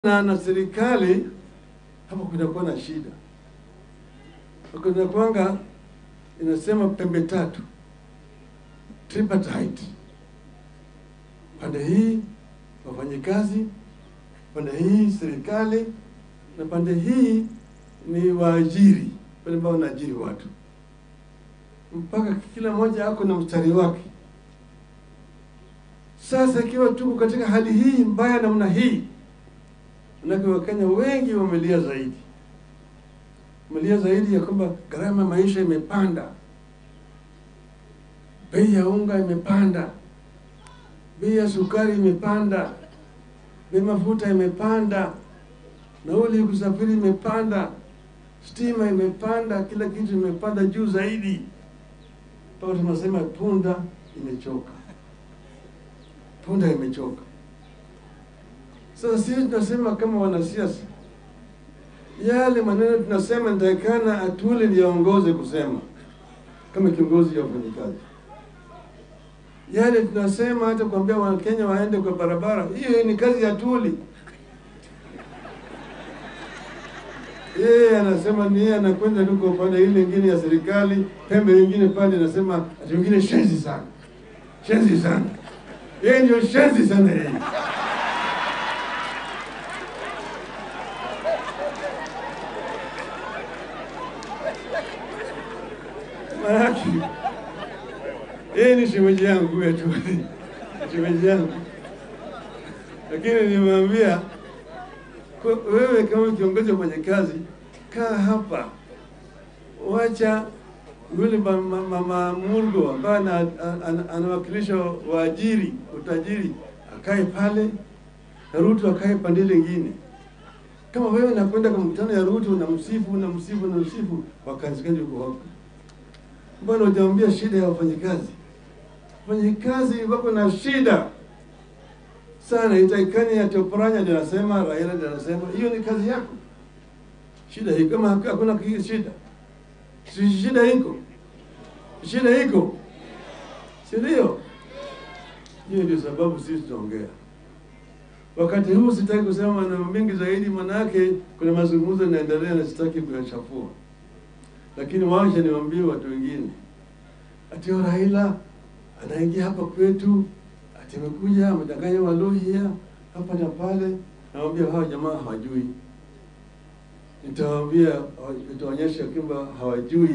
na na serikali hapo kunakuwa na shida, kunakwanga inasema pembe tatu, tripartite. Pande hii wafanyikazi, pande hii serikali, na pande hii ni waajiri, wale ambao wanaajiri watu, mpaka kila mmoja ako na mstari wake. Sasa ikiwa tuko katika hali hii mbaya namna hii Manake Wakenya wengi wamelia zaidi, wamelia zaidi ya kwamba gharama ya maisha imepanda, bei ya unga imepanda, bei ya sukari imepanda, bei mafuta imepanda, nauli kusafiri imepanda, stima imepanda, kila kitu imepanda juu zaidi, mpaka tunasema punda imechoka, punda imechoka. Sasa sisi tunasema kama wanasiasa, yale maneno tunasema nitakana Atwoli ndiye aongoze kusema kama kiongozi wa wafanyikazi. Yale tunasema hata kuambia Wakenya waende kwa barabara, hiyo ni kazi ya Atwoli. Yeye anasema ni yeye anakwenda tu kwa upande ile ingine ya serikali, pembe nyingine pale anasema ati wengine shenzi sana, shenzi sana. Yeye ndio shenzi sana yeye. Maanake yeye ni shemeji yangu wetu, shemeji yangu, lakini nimemwambia kwa- wewe kama kiongozi wa mfanyakazi, kaa hapa, wacha yule ma- ma- mama Murgo ambaye ana- ana- anawakilisha waajiri utajiri akae pale na Ruto akae pande ile ingine. Kama wewe nakwenda kwa mkutano ya Ruto na msifu na msifu na msifu, wakazi uko wapi? Mbona hujamwambia shida ya wafanyikazi? Wafanyikazi wako na shida sana, itakani ya Toporanya ndio anasema, Raila ndio anasema, hiyo ni kazi yako. Shida hii kama hak- hakuna ki- shida, si shida iko, shida iko, si ndio? Hiyo ndio sababu sisi tunaongea. Wakati huu sitaki kusema maneno mengi zaidi, manake kuna mazungumzo yanaendelea na sitaki kuyachafua lakini wacha niwaambie watu wengine ati huyo Raila anaingia hapa kwetu, ati amekuja amedanganya Waluhya hapa na pale. Nawaambia hawa jamaa hawajui, nitawaambia, nitaonyesha kwamba hawajui.